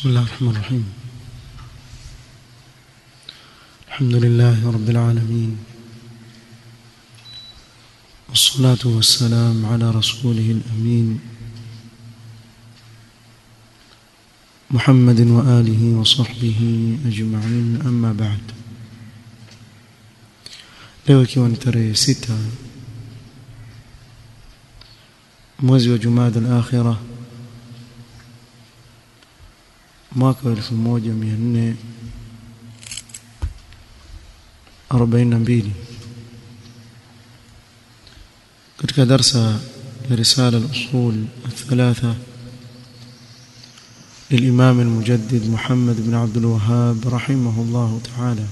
بسم الله الرحمن الرحيم الحمد لله رب العالمين والصلاة والسلام على رسوله الأمين محمد وآله وصحبه أجمعين أما بعد leo ikiwa ni tarehe sita mwezi wa jumada al-akhira mwaka wa 1442 katika darsa ya risala al-usul الثلاثه للإمام المجدد محمد بن عبد الوهاب رحمه الله تعالى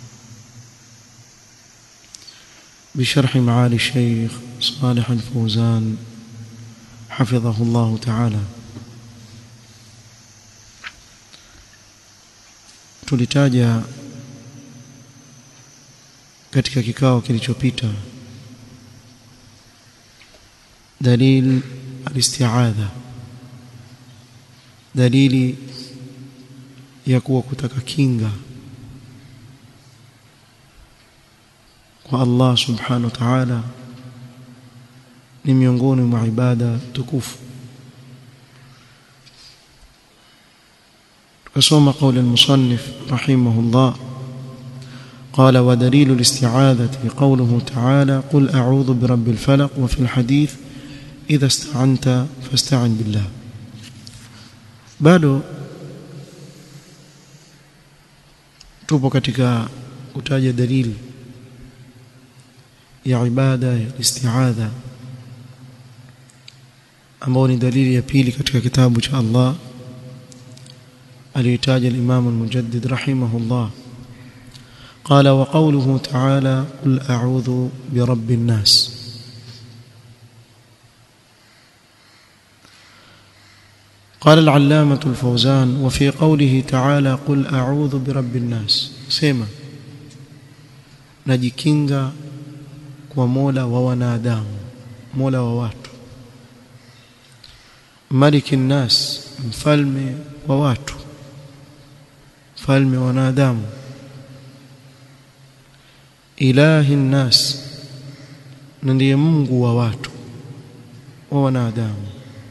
بشرح معالي الشيخ صالح الفوزان حفظه الله تعالى tulitaja katika kikao kilichopita dalil alistiadha dalili ya kuwa kutaka kinga kwa Allah subhanahu wa ta'ala ni miongoni mwa ibada tukufu tukasoma قول المصنف رحمه الله قال ودليل الاستعاذة قوله تعالى قل أعوذ برب الفلق وفي الحديث إذا استعنت فاستعن بالله bado tupo katika kutaja dalili ya ibada ya isti'adha ambao ni dalili ya pili katika kitabu cha Allah aliyotaja al-Imam al-Mujaddid rahimahullah قال وقوله تعالى قل أعوذ برب الناس قال العلامة الفوزان وفي قوله تعالى قل أعوذ برب الناس سيما najikinga kwa Mola wa wanadamu Mola wa watu Maliki nas mfalme wa watu mfalme wa wanadamu Ilahi nas na ndiye Mungu wa watu wa wanadamu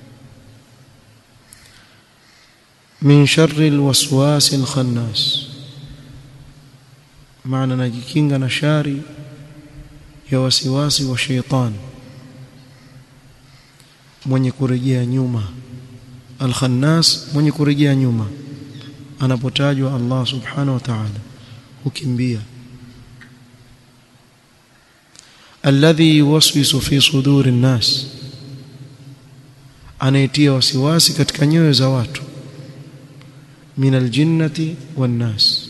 min sharri alwaswasi alkhannas maana najikinga na shari ya wasiwasi wa sheitani mwenye kurejea nyuma alkhannas mwenye kurejea nyuma anapotajwa Allah subhanahu wa ta'ala hukimbia alladhi yuwaswisu fi suduri nnas anaitia wasiwasi katika nyoyo za watu min aljinnati wan nas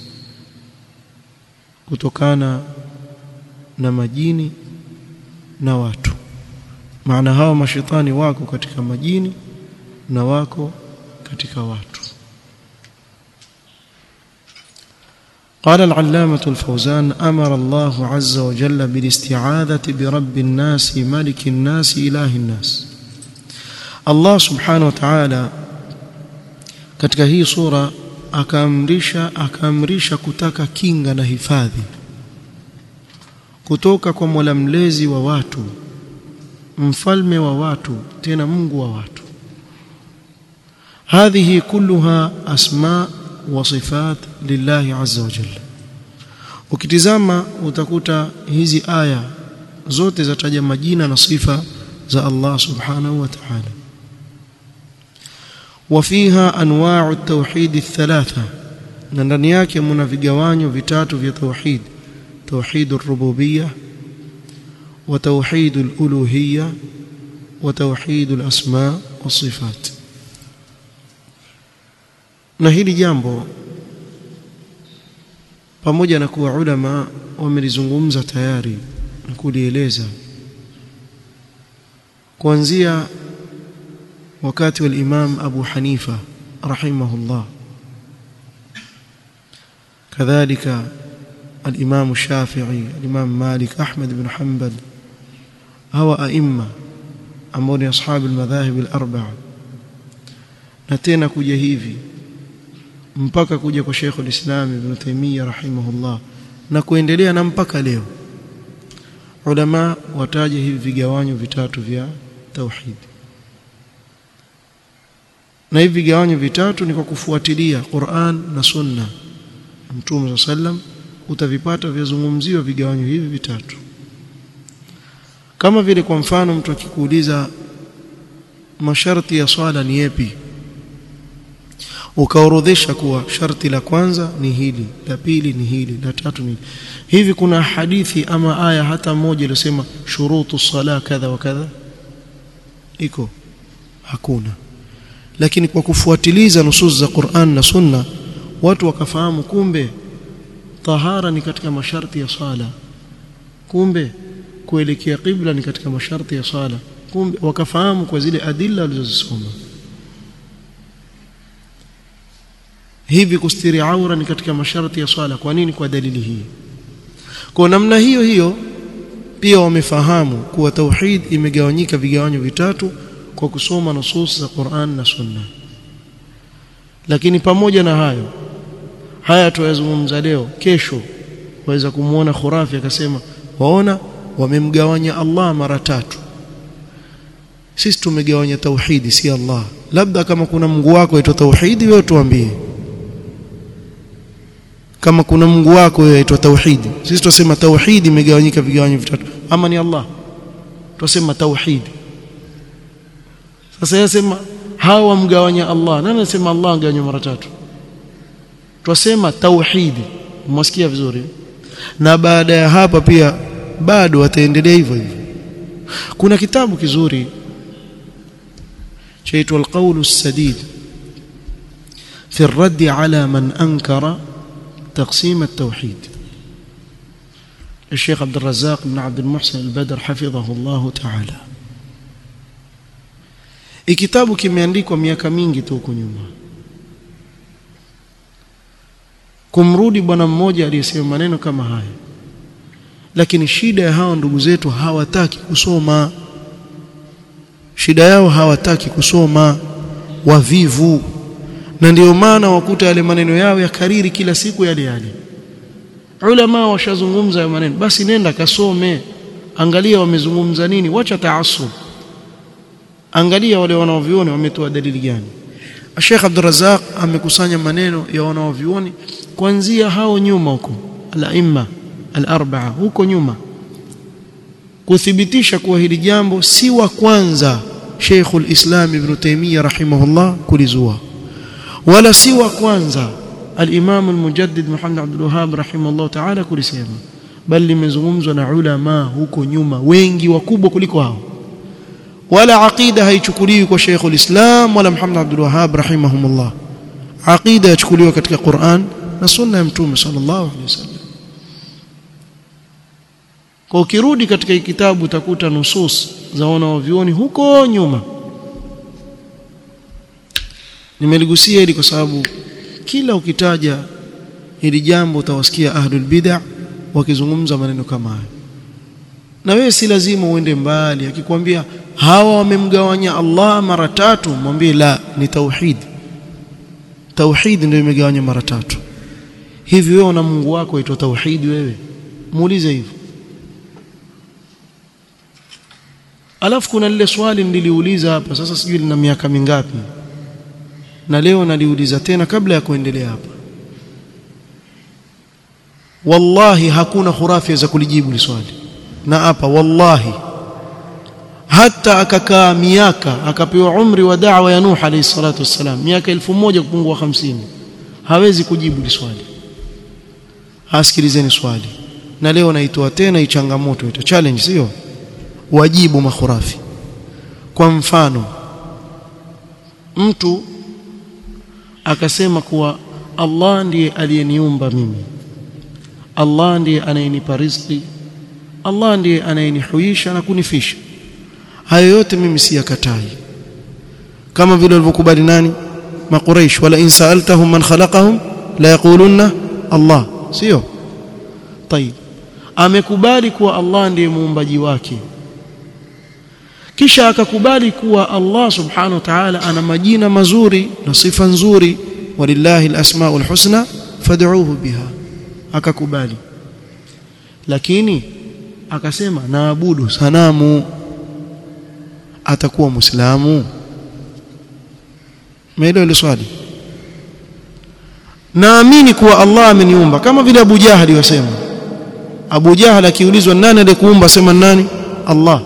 kutokana na majini na watu maana hawa mashetani wako katika majini na wako katika watu قال العلامة الفوزان أمر الله عز وجل بالاستعاذة برب الناس ملك الناس إله الناس الله سبحانه وتعالى katika hii sura akaamrisha akaamrisha kutaka kinga na hifadhi kutoka kwa Mola mlezi wa watu mfalme wa watu tena Mungu wa watu هذه كلها أسماء وصفات لله عز وجل ukitizama utakuta hizi aya zote zataja majina na sifa za Allah subhanahu wa ta'ala وفيها انواع التوحيد الثلاثه na ndani yake mna vigawanyo vitatu vya tauhid توحيد الربوبيه وتوحيد الالوهيه وتوحيد الاسماء والصفات na hili jambo pamoja na kuwa ulama wamelizungumza tayari na kulieleza kuanzia wakati wa Imam Abu Hanifa rahimahullah kadhalika الإمام الشافعي الإمام مالك أحمد بن حنبل هو أئمة ambao ni ashabu almadhahib alarbaa na tena kuja hivi mpaka kuja kwa Sheikh al-Islam Ibn Taymiyyah rahimahullah na kuendelea na mpaka leo ulama wataja hivi vigawanyo vitatu vya tauhid na hivi vigawanyo vitatu ni kwa kufuatilia Qur'an na Sunna Mtume sallam utavipata vyazungumziwa vigawanyo hivi vitatu kama vile kwa mfano mtu akikuuliza masharti ya swala ni yapi ukaorodhesha kuwa sharti la kwanza ni hili la pili ni hili la tatu ni hili hivi kuna hadithi ama aya hata moja iliyosema shurutu sala kadha wa kadha iko hakuna lakini kwa kufuatiliza nusus za Qur'an na Sunna watu wakafahamu kumbe tahara ni katika masharti ya sala kumbe kuelekea qibla ni katika masharti ya sala kumbe wakafahamu kwa zile adilla walizozisoma hivi kustiri aura ni katika masharti ya swala kwa nini kwa dalili hii kwa namna hiyo hiyo pia wamefahamu kuwa tauhid imegawanyika vigawanyo vitatu kwa kusoma nusus za Qur'an na Sunna lakini pamoja na hayo haya tuyazungumza leo kesho waweza kumuona khurafi akasema waona wamemgawanya Allah mara tatu sisi tumegawanya tauhidi si Allah labda kama kuna Mungu wako aitwa tauhidi wewe tuambie kama kuna Mungu wako wewe aitwa tauhidi sisi tunasema tauhidi imegawanyika vigawanyo vitatu ama ni Allah tunasema tauhidi sasa yasema hawa wamgawanya Allah nani anasema Allah angawanya mara tatu twasema tauhidi mmesikia vizuri na baada ya hapa pia bado wataendelea hivyo hivyo kuna kitabu kizuri chaitwa alqawl السديد في الرد على من أنكر تقسيم التوحيد الشيخ عبد الرزاق بن عبد المحسن البدر حفظه الله تعالى ikitabu kimeandikwa miaka mingi tu huko nyuma kumrudi bwana mmoja aliyesema maneno kama haya lakini shida ya hao ndugu zetu hawataki kusoma shida yao hawataki kusoma wavivu na ndio maana wakuta yale maneno yao ya kariri kila siku yale yale ulama washazungumza ya maneno basi nenda kasome angalia wamezungumza nini wacha taasub angalia wale wanaovioni wametoa dalili gani Sheikh Abdul Razzaq amekusanya maneno ya wanaovioni kuanzia hao nyuma huko al-aimma al-arba'a huko nyuma kuthibitisha kuwa hili jambo si wa kwanza Sheikhul Islam Ibn Taymiyyah rahimahullah kulizua wala si wa kwanza al-Imam al-Mujaddid Muhammad Abdul Wahhab rahimahullah ta'ala kulisema bali limezungumzwa na ulama huko nyuma wengi wakubwa kuliko hao wala aqida haichukuliwi kwa Sheikhul Islam wala Muhammad Abdul Wahhab rahimahumullah aqida yachukuliwa katika Qur'an na sunna ya Mtume sallallahu alaihi wasallam kwa ukirudi katika kitabu utakuta nusus za wanaovioni huko nyuma nimeligusia hili kwa sababu kila ukitaja hili jambo utawasikia ahlul bid'ah wakizungumza maneno kama haya na wewe si lazima uende mbali akikwambia hawa wamemgawanya Allah mara tatu mwambie la ni tauhid tauhid ndio imegawanya mara tatu hivi wewe na Mungu wako aitwa tauhid wewe muulize hivyo alafu kuna lile swali niliuliza hapa sasa sijui lina miaka mingapi na leo naliuliza tena kabla ya kuendelea hapa wallahi hakuna khurafi za kulijibu li swali na hapa wallahi hata akakaa miaka akapewa umri wa da'wa ya Nuh alayhi salatu wassalam miaka elfu moja kupungua hamsini hawezi kujibu li swali asikilizeni swali na leo naitoa tena hii changamoto ita challenge sio wajibu makhurafi kwa mfano mtu akasema kuwa Allah ndiye aliyeniumba mimi Allah ndiye anayenipa riziki Allah ndiye anayenihuisha na kunifisha hayo yote mimi siyakatai kama vile walivyokubali nani makuraish wala in sa'altahum man khalaqahum la yaqulunna Allah sio طيب amekubali kuwa Allah ndiye muumbaji wake kisha akakubali kuwa Allah subhanahu wa ta'ala ana majina mazuri na sifa nzuri walillahi alasmaul husna fad'uuhu biha akakubali lakini akasema naabudu sanamu atakuwa muislamu maelewa ile swali naamini kuwa Allah ameniumba kama vile Abu Jahali wasema Abu Jahal akiulizwa nani aliyekuumba sema nani Allah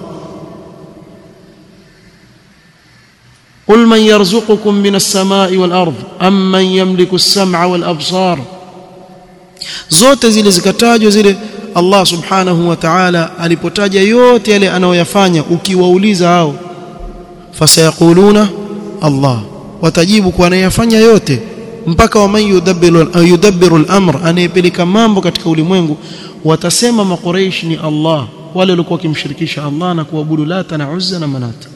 قل من يرزقكم من السماء والأرض أم من يملك السمع والأبصار zote zile zikatajwa zile Allah subhanahu wa ta'ala alipotaja yote yale anayoyafanya ukiwauliza hao fasayaquluna Allah watajibu kwa anayafanya yote mpaka wa man yudabbiru yudabbiru al-amr anayepeleka mambo katika ulimwengu watasema maqureish ni Allah wale walikuwa wakimshirikisha Allah na kuabudu Lata na Uzza na Manata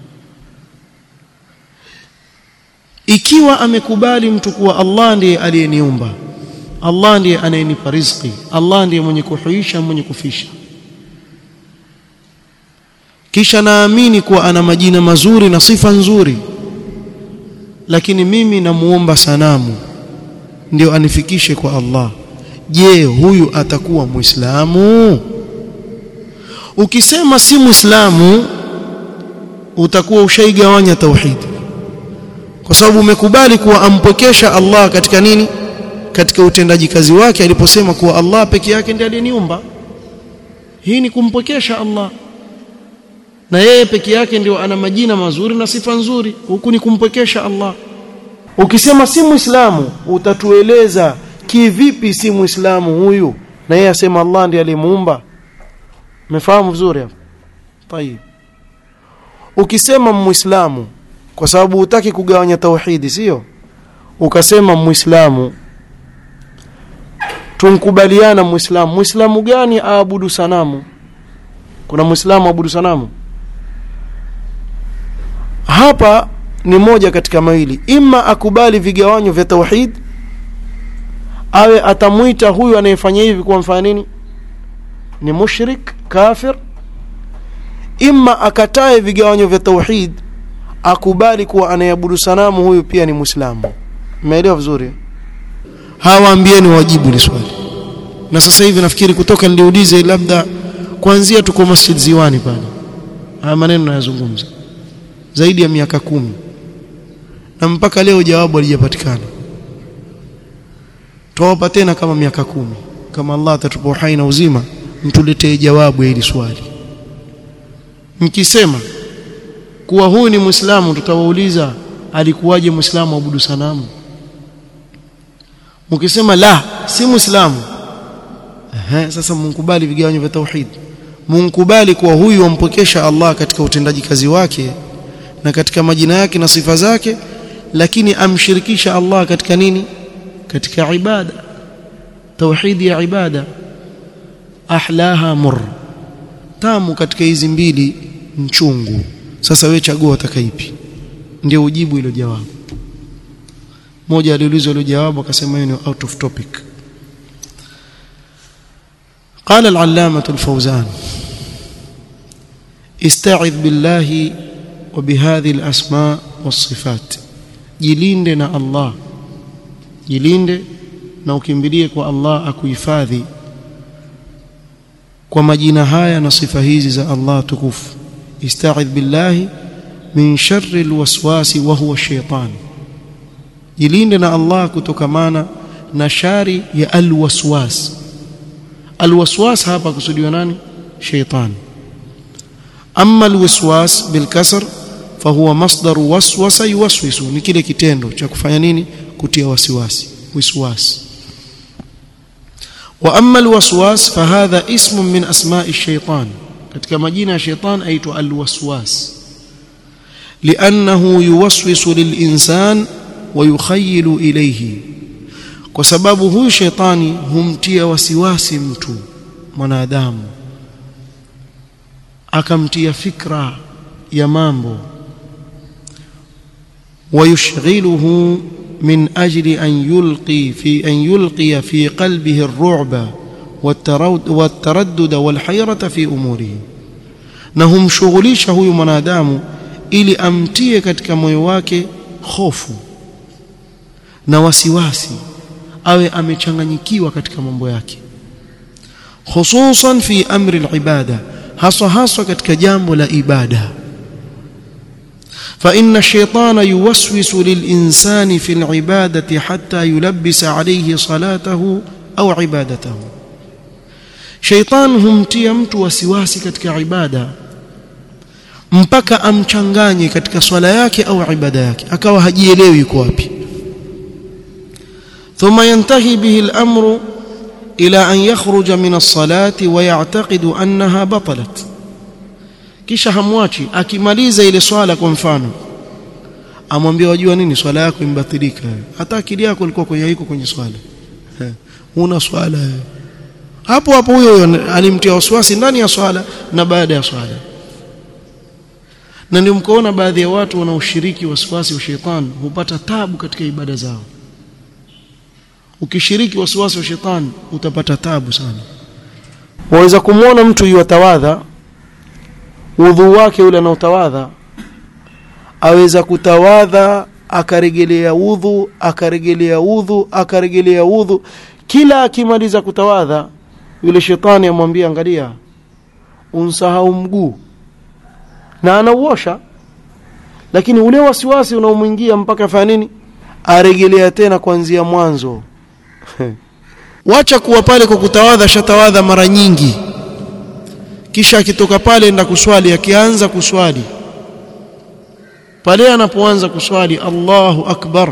ikiwa amekubali mtu kuwa Allah ndiye aliyeniumba Allah ndiye anayenipa riziki Allah ndiye mwenye kuhuisha mwenye kufisha kisha naamini kuwa ana majina mazuri na sifa nzuri lakini mimi namuomba sanamu ndio anifikishe kwa Allah je huyu atakuwa muislamu ukisema si muislamu utakuwa ushaigawanya tauhidi kwa sababu umekubali kuwa ampokesha Allah katika nini katika utendaji kazi wake aliposema kuwa Allah peke yake ndiye aliyeniumba hii ni kumpokesha Allah na yeye peke yake ndio ana majina mazuri na sifa nzuri huku ni kumpokesha Allah ukisema si muislamu utatueleza kivipi si muislamu huyu na yeye asema Allah ndiye aliyemuumba umefahamu vizuri hapo tayeb ukisema muislamu kwa sababu hutaki kugawanya tauhidi sio ukasema muislamu tunkubaliana muislamu muislamu gani aabudu sanamu kuna muislamu aabudu sanamu hapa ni moja katika mawili imma akubali vigawanyo vya tauhid awe atamwita huyu anayefanya hivi kuwa mfanya nini ni mushrik kafir imma akatae vigawanyo vya tauhid akubali kuwa anayeabudu sanamu huyu pia ni muislamu umeelewa vizuri hawaambieni wajibu ni swali na sasa hivi nafikiri kutoka niliulize labda kuanzia tuko Masjid Ziwani pale haya maneno nayazungumza zaidi ya miaka kumi na mpaka leo jawabu halijapatikana tuwapa tena kama miaka kumi kama Allah atatupa uhai na uzima mtuletee jawabu ya hili swali mkisema kuwa huyu ni muislamu tutawauliza alikuwaje muislamu abudu sanamu mkisema la si muislamu ehe sasa mnkubali vigawanyo vya tauhid mnkubali kuwa huyu wampokesha Allah katika utendaji kazi wake na katika majina yake na sifa zake lakini amshirikisha Allah katika nini katika ibada tauhidi ya ibada ahlaha mur tamu katika hizi mbili mchungu sasa wewe chagua utakaipi ndio ujibu hilo jawabu mmoja aliulizwa hilo jawabu akasema hiyo ni out of topic قال العلامة الفوزان استعذ بالله وبهذه الأسماء والصفات jilinde na Allah jilinde na ukimbilie kwa Allah akuhifadhi kwa majina haya na sifa hizi za Allah tukufu ista'idh billahi min sharri alwaswasi wa huwa shaytan jilinde na Allah kutokamana na shari ya alwaswas alwaswas hapa kusudiwa nani shaytan amma alwaswas bilkasr fahuwa masdaru waswasa yuwaswisu ni kile kitendo cha kufanya nini kutia wasiwasi wiswas wa amma alwaswas fahadha ismun min asma'i ash-shaytan katika majina ya shaytan aitwa alwaswas li'annahu yuwaswisu lil-insan wa yukhayyilu ilayhi kwa sababu huyu shetani humtia wasiwasi mtu mwanadamu akamtia fikra ya mambo ويشغله من أجل أن يلقي في أن يلقي في قلبه الرعب والتردد والحيرة في أموره na humshughulisha huyu mwanadamu ili amtie katika moyo wake hofu na wasiwasi awe amechanganyikiwa katika mambo yake hususan fi amri al-ibada haswa haswa katika jambo la ibada فإن الشيطان يوسوس للإنسان في العبادة حتى يلبس عليه صلاته أو عبادته شيطان humtia mtu wasiwasi katika ibada mpaka amchanganye katika swala yake au ibada yake akawa hajielewi yuko wapi ثم ينتهي به الأمر إلى أن يخرج من الصلاة ويعتقد أنها بطلت kisha hamwachi akimaliza ile swala kwa mfano amwambia wajua nini swala yako imbatilika hata akili yako ilikuwa kwenye iko kwenye swala una swala hapo hapo huyo alimtia wasiwasi ndani ya swala na baada ya swala na ndio mkoona baadhi ya watu wanaoshiriki wasiwasi wa shetani hupata tabu katika ibada zao ukishiriki wasiwasi wa shetani utapata tabu sana waweza kumwona mtu yuwatawadha udhu wake ule anaotawadha aweza kutawadha akaregelea udhu akaregelea udhu akaregelea udhu kila akimaliza kutawadha yule shetani amwambia angalia unsahau mguu na anauosha lakini ule wasiwasi unaomwingia mpaka afanya nini aregelea tena kuanzia mwanzo wacha kuwa pale kwa kutawadha shatawadha mara nyingi kisha akitoka pale enda kuswali akianza kuswali pale anapoanza kuswali Allahu akbar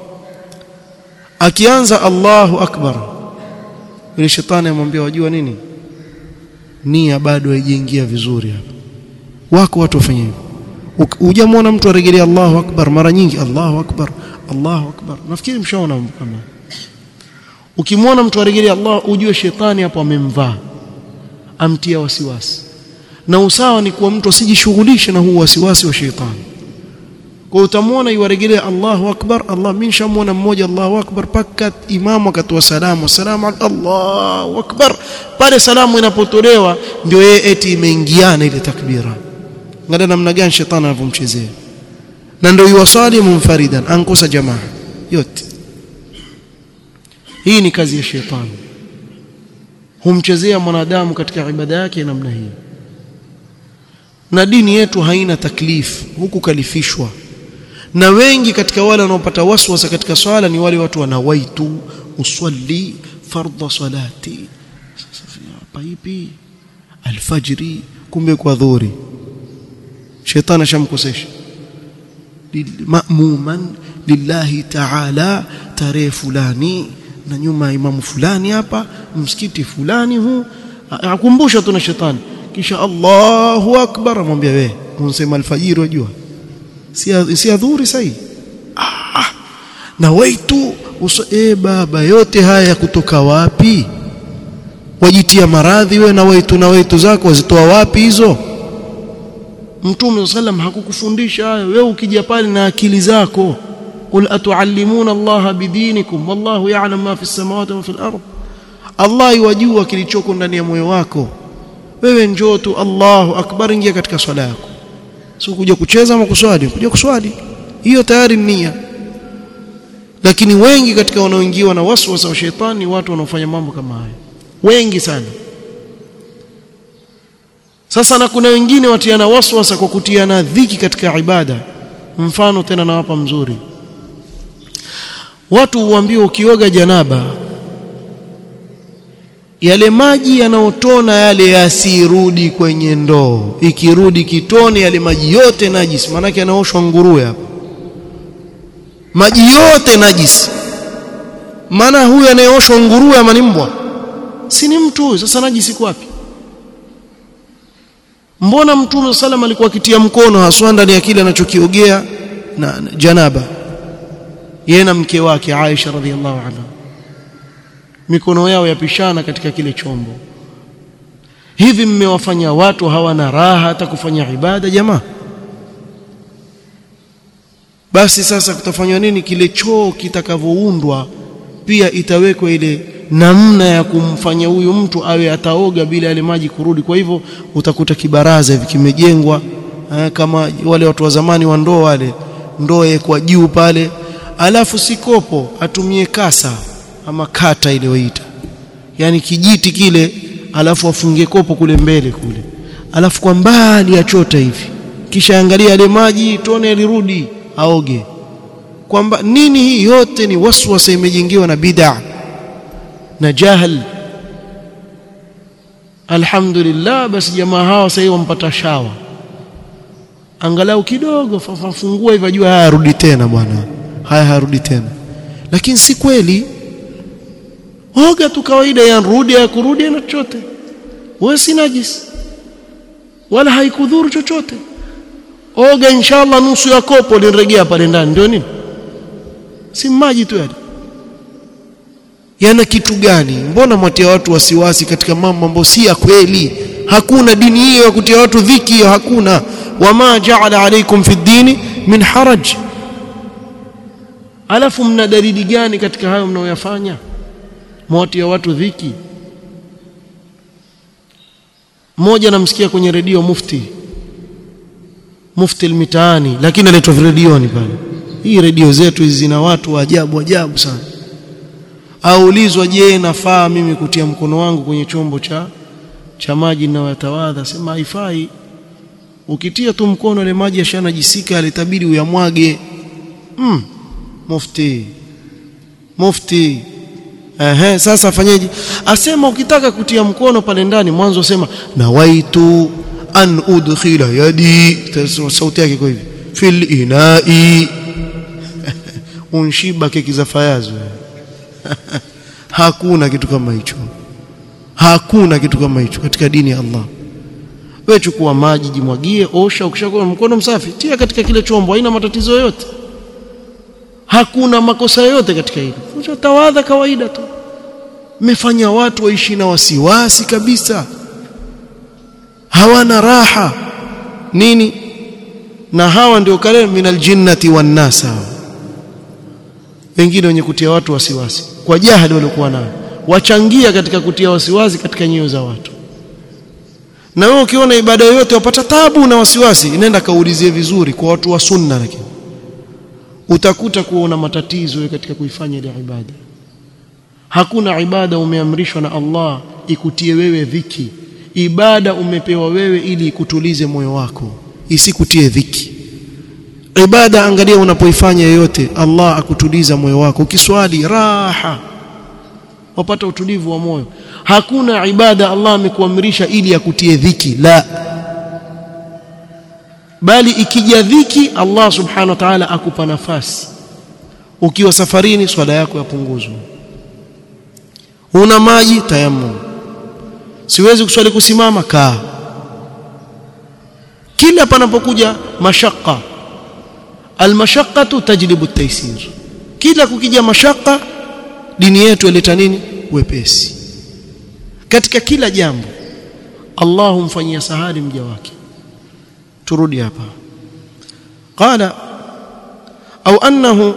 akianza Allahu akbar yule shetani amwambia wajua nini nia bado haijaingia vizuri hapa wako watu wafanye hivyo hujamwona mtu arejelea Allahu akbar mara nyingi Allahu akbar Allahu akbar nafikiri mshaona kama ukimwona mtu arejelea Allah ujue shetani hapo amemvaa amtia wasiwasi na usawa ni kuwa mtu asijishughulishe na huu wasiwasi wa shetani kwa utamwona yuwarejelea Allahu akbar Allah mimi nishamwona mmoja Allahu akbar paka imamu akatoa salamu assalamu Allahu akbar pale salamu inapotolewa ndio yeye eti imeingiana ile takbira ngada namna gani shetani anavyomchezea na ndio yuwasali munfaridan ankosa jamaa yote hii ni kazi ya shetani humchezea mwanadamu katika ibada yake namna hii na dini yetu haina taklif huku kalifishwa na wengi katika wale wanaopata waswasa katika swala ni wale watu wanawaitu usalli fardha salati hapa ipi alfajri kumbe kwa dhuhuri shetani shamkosesha ma'muman lillahi ta'ala tarehe fulani na nyuma imamu fulani hapa msikiti fulani huu akumbusha tu na shetani kisha Allahu akbar amwambia wewe unasema alfajiri wajua si si adhuri sahi ah na waitu e baba yote haya kutoka wapi wajitia maradhi we na waitu na waitu zako wazitoa wapi hizo Mtume sallam hakukufundisha hayo wewe ukija pale na akili zako قل atuallimuna Allah bidinikum wallahu ya'lam ma fi samawati wa fil ard Allah yajua kilichoko ndani ya moyo wako wewe njoo tu Allahu akbar ingia katika swala yako sio kuja kucheza ama kuswali kuja kuswali hiyo tayari nia lakini wengi katika wanaoingiwa na waswasa wa shetani watu wanaofanya mambo kama haya wengi sana sasa na kuna wengine watiana waswasa kwa kutiana dhiki katika ibada mfano tena nawapa mzuri watu huambiwa ukioga janaba yale maji yanayotona yale yasirudi kwenye ndoo ikirudi kitone yale maji yote najisi maanake yanaoshwa nguruwe hapa maji yote najisi maana huyu anayeoshwa nguruwe ama ni mbwa si ni mtu huyu sasa najisi kwapi mbona mtume sallam alikuwa akitia mkono haswa ndani ya kile anachokiogea na janaba yeye na mke wake Aisha radhiallahu anha mikono yao yapishana katika kile chombo hivi mmewafanya watu hawana raha hata kufanya ibada jamaa basi sasa kutafanywa nini kile choo kitakavyoundwa pia itawekwa ile namna ya kumfanya huyu mtu awe ataoga bila yale maji kurudi kwa hivyo utakuta kibaraza hivi kimejengwa kama wale watu wa zamani wa ndoo wale ndoo kwa juu pale alafu sikopo atumie kasa ama kata ile waita yani kijiti kile alafu afungie kopo kule mbele kule alafu kwa mbali achota hivi kisha angalia yale maji tone lirudi aoge kwamba nini hii yote ni waswasa imejengewa na bid'a na jahal alhamdulillah basi jamaa hawa sasa wampata shawa angalau kidogo fafungua hivyo jua haya rudi tena bwana haya harudi tena lakini si kweli oga tu kawaida yanrudi ya kurudi na chochote wewe si najis wala haikudhuru chochote oga inshallah nusu ya kopo linregea pale ndani ndio nini si maji tu yale yana kitu gani mbona mwatia watu wasiwasi katika mambo ambayo si ya kweli hakuna dini hiyo ya kutia watu dhiki hiyo hakuna wama ja'ala alaykum fi dini min haraj alafu mna dalili gani katika hayo mnaoyafanya mwatia watu dhiki mmoja namsikia kwenye redio mufti mufti almitaani lakini anaitwa redioni pale hii redio zetu hizi zina watu wa ajabu ajabu sana aulizwa je nafaa mimi kutia mkono wangu kwenye chombo cha cha maji ninayotawadha sema haifai ukitia tu mkono ile maji yashanajisika alitabiri uyamwage mm. mufti mufti ehe sasa fanyeje asema ukitaka kutia mkono pale ndani mwanzo sema nawaitu an udkhila yadi sauti yake kwa hivi fil inai unshiba keki za fayazi hakuna kitu kama hicho hakuna kitu kama hicho katika dini ya Allah wewe chukua maji jimwagie osha ukishakuwa mkono msafi tia katika kile chombo haina matatizo yoyote hakuna makosa yoyote katika hilo tawadha kawaida tu mmefanya watu waishi na wasiwasi kabisa hawana raha nini na hawa ndio kale minal jinnati wan nas wengine wenye kutia watu wasiwasi kwa jahili waliokuwa nayo wachangia katika kutia wasiwasi katika nyoyo za watu na wewe ukiona ibada yoyote wapata tabu na wasiwasi inaenda kaulizie vizuri kwa watu wa sunna lakini utakuta kuona matatizo katika kuifanya ile ibada hakuna ibada umeamrishwa na Allah ikutie wewe dhiki ibada umepewa wewe ili ikutulize moyo wako isikutie dhiki ibada angalia unapoifanya yoyote Allah akutuliza moyo wako ukiswali raha wapata utulivu wa moyo hakuna ibada Allah amekuamrisha ili akutie dhiki la bali ikija dhiki Allah subhanahu wa ta'ala akupa nafasi ukiwa safarini swala yako yapunguzwa una maji tayammum siwezi kuswali kusimama kaa kila panapokuja mashaka almashaqqatu tajlibu at-taysir kila kukija mashaka dini yetu ileta nini wepesi katika kila jambo Allah humfanyia sahali mja wake turudi hapa qala au annahu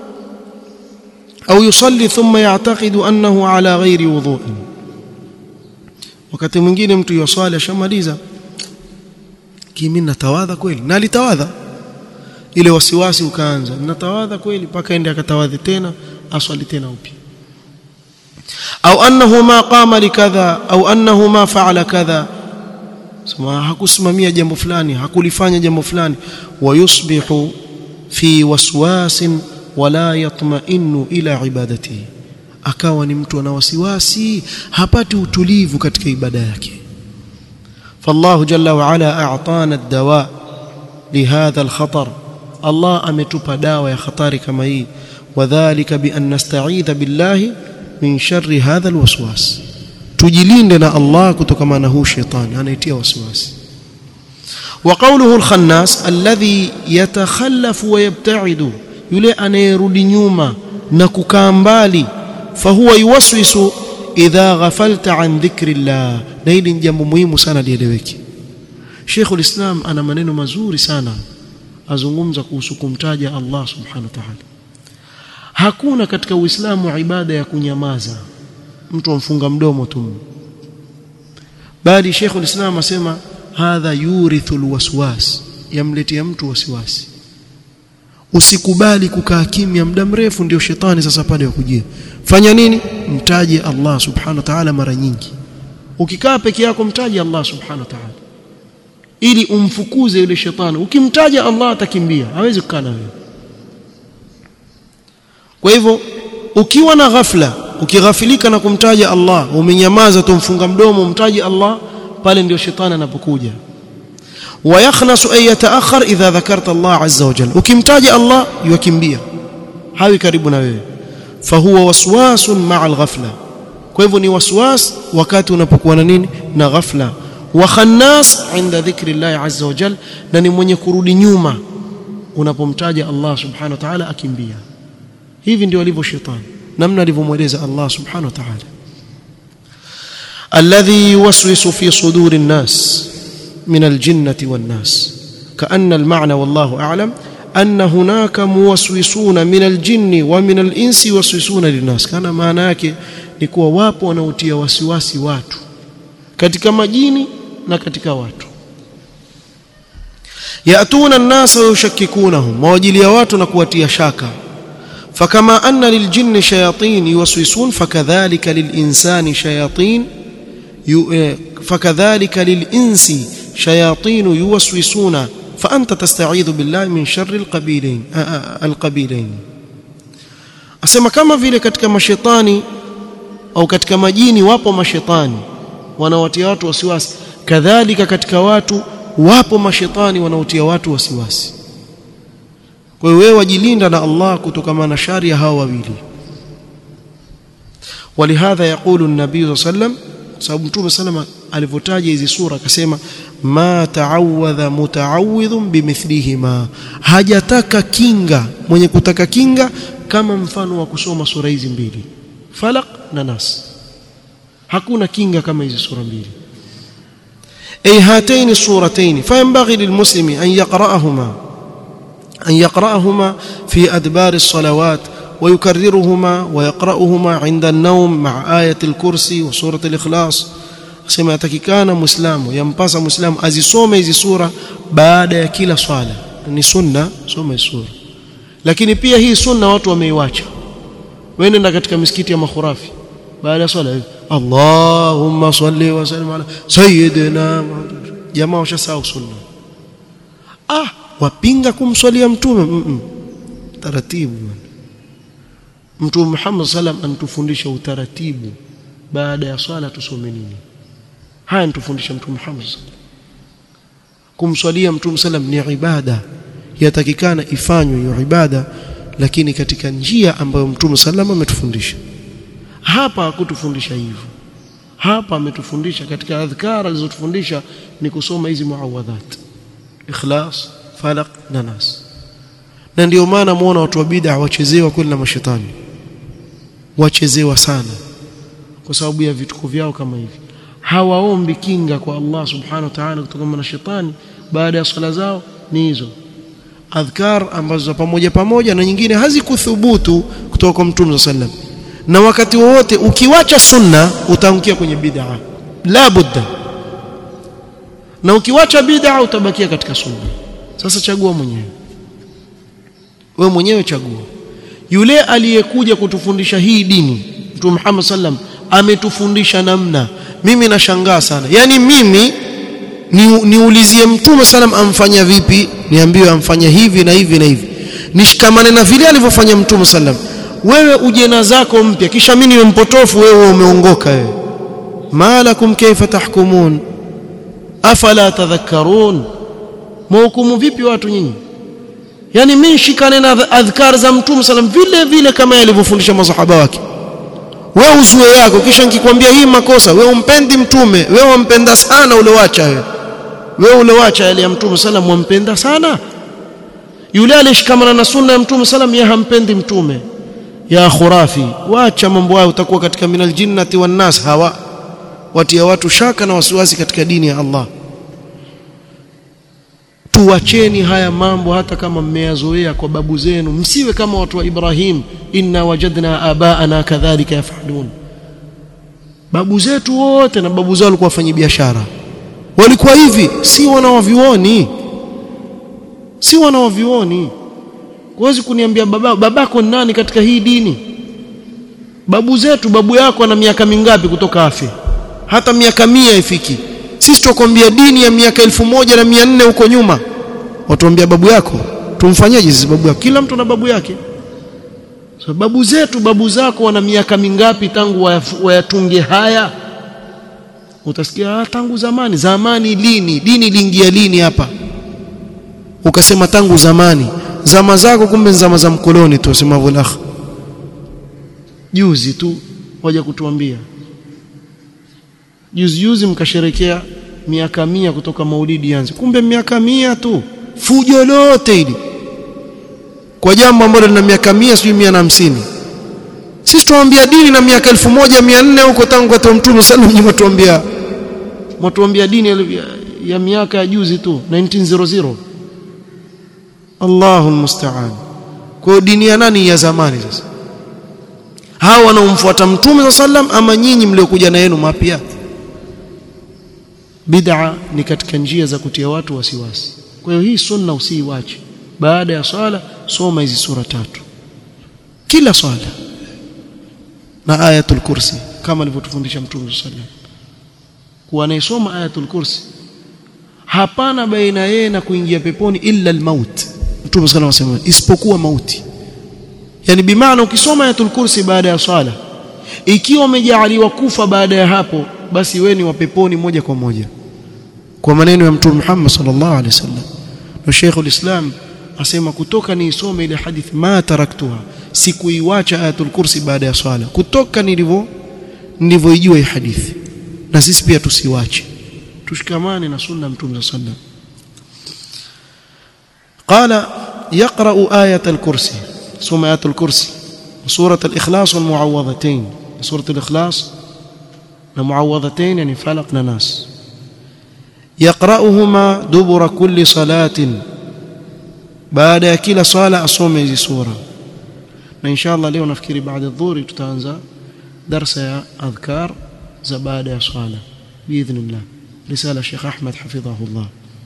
au yusalli thumma ya'taqidu annahu ala ghairi wudhu'in wakati mwingine mtu yoswali ashamaliza kimi natawadha kweli na alitawadha ile wasiwasi ukaanza natawadha kweli mpaka ende akatawadhi tena aswali tena upya au annahu ma qama likadha au annahu ma fa'ala kadha sema hakusimamia jambo fulani hakulifanya jambo fulani wayusbihu fi waswasin wala yatma'innu ila ibadatihi akawa ni mtu ana wasiwasi hapati utulivu katika ibada yake فالله جل وعلا اعطانا الدواء لهذا الخطر الله ametupa dawa ya hatari kama hii wadhālika bi an nasta'idha billahi min sharri hadha alwaswas tujilinde na Allah kutokana na huu shetani anaitia wasiwasi وقوله الخناس الذي يتخلف ويبتعد yule anayerudi nyuma na kukaa mbali fahuwa yuwaswisu idha ghafalta an dhikri llah na hili ni jambo muhimu sana lieleweke Sheikh ulislam ana maneno mazuri sana azungumza kuhusu kumtaja Allah subhanahu wa ta'ala hakuna katika uislamu ibada ya kunyamaza mtu amfunga mdomo tu bali Sheikh ulislam asema hadha yurithu alwaswas yamletea mtu wasiwasi usikubali kukaa kimya muda mrefu ndio shetani sasa pale yakujia fanya nini mtaje Allah subhanahu wa ta'ala mara nyingi ukikaa peke yako mtaje Allah subhanahu wa ta'ala ili umfukuze yule shetani ukimtaja Allah atakimbia hawezi kukaa na wewe kwa hivyo ukiwa na ghafla ukighafilika na kumtaja Allah umenyamaza tumfunga mdomo umtaje Allah pale ndio shetani anapokuja ويخنس أن يتأخر إذا ذكرت الله عز وجل وكمتاج الله يكمبيا هاوي كريبنا wewe فهو وسواس مع الغفلة kwa hivyo ni waswas wakati unapokuwa na nini na ghafla wa khannas inda dhikri Allah azza wa jal na ni mwenye kurudi nyuma unapomtaja Allah subhanahu wa ta'ala akimbia hivi ndio alivyo shetani namna alivyomweleza Allah subhanahu wa ta'ala alladhi yuwaswisu fi suduri an-nas من الجنة والناس كأن المعنى والله أعلم أن هناك موسوسون من الجن ومن الإنس يوسوسون للناس كان maana yake ni kuwa wapo wanaotia wasiwasi watu katika majini na katika watu yatuna an-nas yushakkikunahum mawajilia watu na kuwatia shaka فكما أن للجن شياطين يوسوسون فكذلك للإنسان شياطين فكذلك للإنس شياطين يوسوسون فأنت تستعيذ بالله من شر القبيلين القبيلين asema kama vile katika mashetani au katika majini wapo mashetani wanawatia watu wasiwasi kadhalika katika watu wapo mashetani wanaotia watu wasiwasi kwa hiyo wewe wajilinda na Allah kutokana na shari ya hawa wawili ولهذا يقول النبي صلى الله عليه وسلم sababu mtume salama alivyotaja hizi sura akasema ma ta'awadha muta'awidhun bimithlihima hajataka kinga mwenye kutaka kinga kama mfano wa kusoma sura hizi mbili falaq na nas hakuna kinga kama hizi sura mbili ay hataini suratayn fayanbaghi lilmuslimi an yaqra'ahuma an yaqra'ahuma fi adbar as-salawat ويكررهما ويقرأهما عند النوم مع آية الكرسي وسورة الإخلاص sema yatakikana muislamu yampasa muislamu azisome hizi sura baada ya kila swala ni sunna soma sura lakini pia hii sunna watu wameiacha wewe nenda katika misikiti ya makhurafi baada ya swala Allahumma salli wa sallim ala sayyidina jamaa washasahau sunna ah wapinga kumswalia mtume mm -mm. taratibu Mtume Muhammad sallam anatufundisha utaratibu baada ya swala tusome nini haya anatufundisha Mtume Muhammad sallam kumswalia Mtume sallam ni ibada yatakikana ifanywe hiyo ibada lakini katika njia ambayo Mtume sallam ametufundisha hapa hakutufundisha hivyo hapa ametufundisha katika adhkar alizotufundisha ni kusoma hizi muawadhat ikhlas falaq na nas na ndio maana muona watu wa bid'a wachezewa kweli na mashetani wachezewa sana kwa sababu ya vituko vyao kama hivi hawaombi kinga kwa Allah subhanahu wa ta'ala kutokana na shetani baada ya swala zao ni hizo adhkar ambazo za pamoja pamoja na nyingine hazikuthubutu kutoka kwa mtume sallam na wakati wowote ukiwacha sunna utaangukia kwenye bid'a la budda na ukiwacha bid'a utabakia katika sunna sasa chagua mwenyewe wewe mwenyewe chagua yule aliyekuja kutufundisha hii dini Mtume Muhammad sallam ametufundisha namna mimi nashangaa sana yani mimi ni, niulizie Mtume sallam amfanya vipi niambiwe amfanya hivi na hivi na hivi nishikamane na vile alivyofanya Mtume sallam wewe uje na zako mpya kisha mimi niwe mpotofu wewe umeongoka wewe malakum kaifa tahkumun afala tadhakkarun mhukumu vipi watu nyinyi yani mimi shikane na adhkar za mtume sallam vile vile kama alivyofundisha masahaba wake wewe usue yako kisha nikikwambia hii makosa wewe umpendi mtume wewe wampenda sana ule wacha wewe wewe ule wacha yale ya mtume sallam wampenda sana yule alishikamana na sunna ya mtume sallam yeye hampendi mtume ya khurafi wacha mambo hayo utakuwa katika minal jinnati wan nas hawa watia watu shaka na wasiwasi katika dini ya Allah tuwacheni haya mambo hata kama mmeyazoea kwa babu zenu msiwe kama watu wa Ibrahim inna wajadna abaana kadhalika yafalun babu zetu wote na babu zao walikuwa wafanyi biashara walikuwa hivi si wanawavioni si wanawavioni huwezi kuniambia baba babako ni nani katika hii dini babu zetu babu yako ana miaka mingapi kutoka afe hata miaka mia ifiki sisi tukwambia dini ya miaka elfu moja na mia nne huko nyuma watuambia babu yako tumfanyeje sisi babu yako kila mtu na babu yake so, babu zetu babu zako wana miaka mingapi tangu wayatunge haya utasikia ah, tangu zamani zamani lini dini iliingia lini hapa ukasema tangu zamani zama zako kumbe zama za mkoloni tu sema vulakh juzi tu waja kutuambia juzi juzi mkasherekea miaka mia kutoka maulidi yanze kumbe miaka mia tu fujo lote hili kwa jambo ambalo lina miaka mia sijui mia na hamsini sisi tuambia dini na miaka elfu moja mia nne huko tangu kwa mtume sallam nyuma tuambia mtuambia dini ya, ya miaka ya juzi tu 1900 Allahu musta'an kwa dini ya nani ya zamani sasa hawa wanaomfuata mtume sallam ama nyinyi mliokuja na yenu mapya bid'a ni katika njia za kutia watu wasiwasi kwa hiyo hii sunna usiiwache baada ya swala soma hizi sura tatu kila swala na ayatul kursi kama alivyotufundisha mtume sallam kuwa anayesoma ayatul kursi hapana baina yeye na kuingia peponi illa almaut mtume sallam anasema isipokuwa mauti yani bimaana ukisoma ayatul kursi baada ya swala ikiwa umejaaliwa kufa baada ya hapo basi wewe ni wa peponi moja kwa moja kwa maneno ya mtume Muhammad sallallahu alaihi wasallam na Sheikhul Islam asema kutoka niisome ile hadithi ma taraktuha sikuiwacha ayatul kursi baada ya swala kutoka nilivyo nilivyoijua hii hadithi na sisi pia tusiwache tushikamane na sunna mtume sallallahu alaihi wasallam قال يقرأ آية الكرسي ثم آية الكرسي وسورة الإخلاص والمعوضتين سورة الإخلاص المعوضتين يعني فلق ناس يقرأهما دبر كل صلاة بعد كل صلاة أصوم هذه سورة إن شاء الله leo nafikiri baada ya dhuhuri tutaanza darsa ya adhkar za baada ya swala biidhnillah risala Sheikh Ahmed hafidhahullah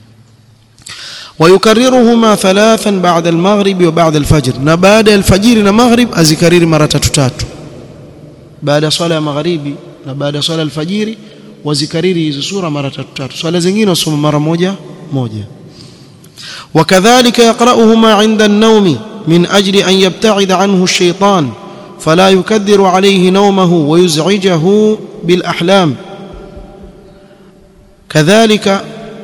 ويكررهما ثلاثا بعد المغرب وبعد الفجر na baada ya alfajiri na maghrib azikariri mara tatu tatu baada ya swala ya magharibi na baada ya swala ya alfajiri wazikariri hizo sura mara tatu tatu swala zingine wasoma mara moja moja وكذلك يقرأهما عند النوم من أجل أن يبتعد عنه الشيطان فلا يكدر عليه نومه ويزعجه بالأحلام كذلك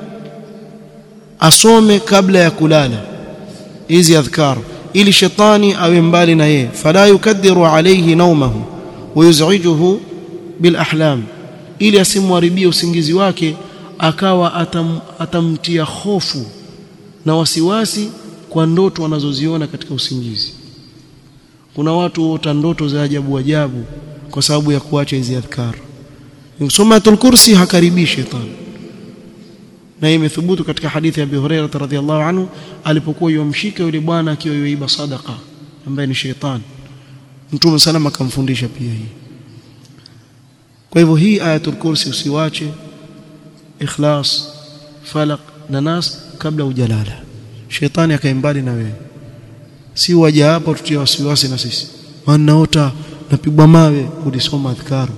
asome kabla ya kulala hizi adhkar ili shetani awe mbali na yeye fala yukaddiru alayhi nawmahu wa yuz'ijuhu bil ahlam ili asimharibie usingizi wake akawa atam, atamtia hofu na wasiwasi kwa ndoto wanazoziona katika usingizi kuna watu huota ndoto za ajabu ajabu kwa sababu ya kuacha hizi adhkar Sumatul kursi hakaribii shetani na imethubutu katika hadithi ya Abi Hurairah radhiyallahu anhu alipokuwa yomshika yule bwana akiwa yoiba sadaqa ambaye ni shetani Mtume salama akamfundisha pia hii kwa hivyo hii ayatul kursi usiwache ikhlas falaq na nas kabla hujalala shetani akaimbali na wewe si waje hapa tutie wasiwasi na sisi wanaota napigwa mawe ulisoma adhkaru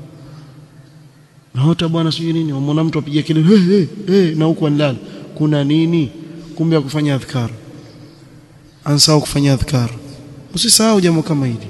naota bwana sijui nini wamwona mtu apiga kelele hey, hey, hey, na huko anlala kuna nini kumbe kufanya adhkar ansahau kufanya adhkar usisahau jambo kama hili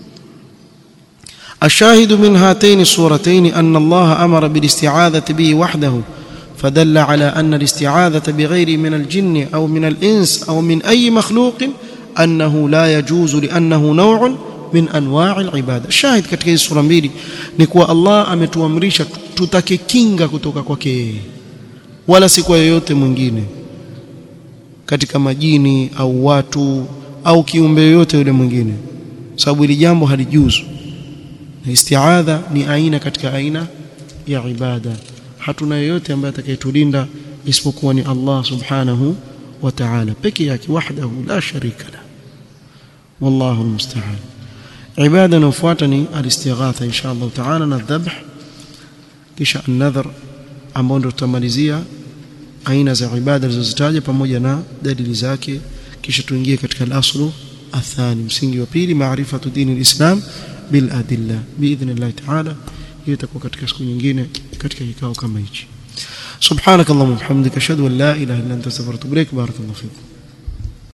الشاهد من هاتين الصورتين أن الله أمر بالاستعاذة به وحده فدل على أن الاستعاذة بغير من الجن أو من الإنس أو من أي مخلوق أنه لا يجوز لأنه نوع min anwa'i al-ibada shahid katika hizi sura mbili ni kuwa Allah ametuamrisha tutake kinga kutoka kwake yeye wala si kwa yoyote mwingine katika majini au watu au kiumbe yoyote yule mwingine sababu hili jambo halijuzu na isti'adha ni aina katika aina ya ibada hatuna yoyote ambaye atakayetulinda isipokuwa ni Allah subhanahu wa ta'ala peke yake wahdahu la sharika la wallahu almusta'an ibada inayofuata ni alistighatha insha Allah taala na dhabh kisha an-nadhr ambao ndio tutamalizia aina za ibada zilizozitaja pamoja na dalili zake kisha tuingie katika al-aslu athani msingi wa pili maarifatu dini al-islam bil adilla biidhnillah ta'ala hiyo itakuwa katika siku nyingine katika kikao kama hichi subhanakallahumma wa bihamdika ashhadu an la ilaha illa anta astaghfiruka wa atubu ilaik barakallahu fikum